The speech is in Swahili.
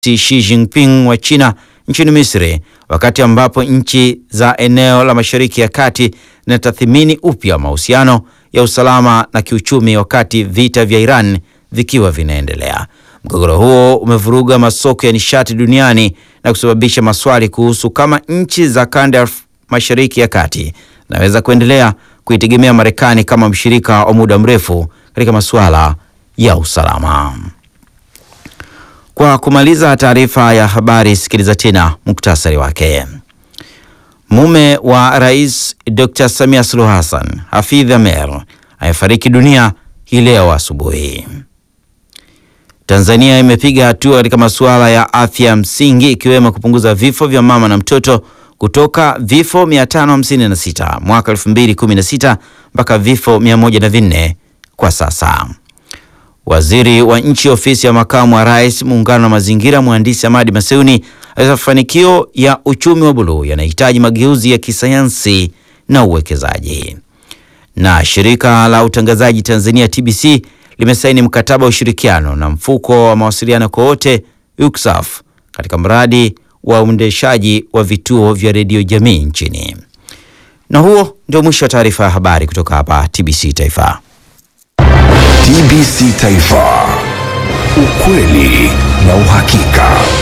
Xi Jinping wa China nchini Misri, wakati ambapo nchi za eneo la Mashariki ya Kati zinatathmini upya mahusiano ya usalama na kiuchumi, wakati vita vya Iran vikiwa vinaendelea. Mgogoro huo umevuruga masoko ya nishati duniani na kusababisha maswali kuhusu kama nchi za kanda ya Mashariki ya Kati zinaweza kuendelea kuitegemea Marekani kama mshirika wa muda mrefu katika masuala ya usalama. Kwa kumaliza taarifa ya habari, sikiliza tena muktasari wake. Mume wa Rais Dr. Samia Suluhu Hassan, Hafidh Amer, amefariki dunia hii leo asubuhi. Tanzania imepiga hatua katika masuala ya afya msingi ikiwemo kupunguza vifo vya mama na mtoto kutoka vifo 556 mwaka 2016 mpaka vifo 104 kwa sasa. Waziri wa nchi ofisi ya makamu wa rais muungano wa mazingira, mhandisi Hamadi Maseuni alisema mafanikio ya uchumi wa buluu yanahitaji mageuzi ya kisayansi na uwekezaji. Na shirika la utangazaji Tanzania TBC limesaini mkataba wa ushirikiano na mfuko wa mawasiliano kwa wote UCSAF katika mradi wa uendeshaji wa vituo vya redio jamii nchini. Na huo ndio mwisho wa taarifa ya habari kutoka hapa TBC Taifa. TBC Taifa, ukweli na uhakika.